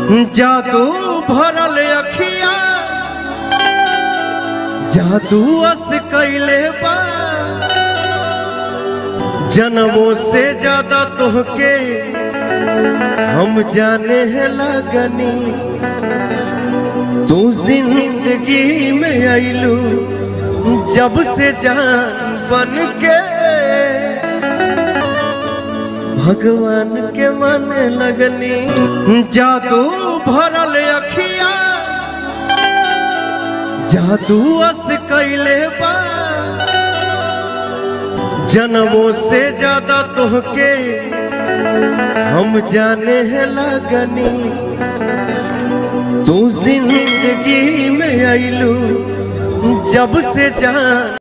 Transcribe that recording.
जादू भरल अखिया जादू अस कैले बा जन्मों से ज्यादा तोहके हम जाने हैं लगनी तू जिंदगी में आइलू जब से जान बन के भगवान के मन लगनी जादू भरल अखिया जादू अस कैले बा जन्मों से ज्यादा तोहके हम जाने हैं लगनी तू जिंदगी में आइलू जब से जान